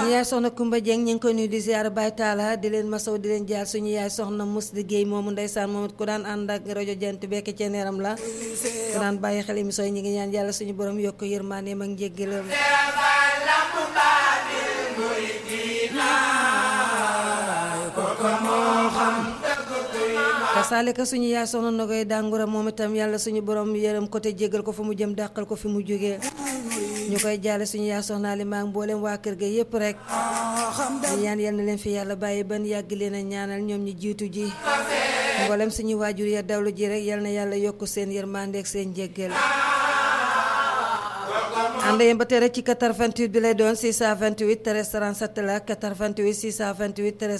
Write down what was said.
suñu yaay soxna Kumba Dieng ñu ngi koy nuyu di ziar Baye Talla di leen masaw di leen jaar suñu yaay soxna mus di géey moomu ndeysaan moom it ku daan ànd ak rajo jant bekk ci neeram la ku daan bàyyi xel émission yi ñu ngi ñaan yàlla suñu borom yokk yërmandeem ak njéggalam kasaalika suñu yaay soxna na koy dàngura moom itam yàlla suñu borom yërëm ko te jégal ko fa mu jëm dàqal ko fi mu jógee ñu koy jaale suñu yaay soxna li maa mboolem waa kër ga yépp rek ñu ñaan yal na leen fi yàlla bàyyi ban yàgg leen a ñaanal ñoom ñi jiitu ji mboolem suñu waajur ya dawlu ji rek yal na yàlla yokk seen yërmande ak seen jéggal ànd yéen ba tere ci 88 bi lay doon 628 13 37 la 88 628 13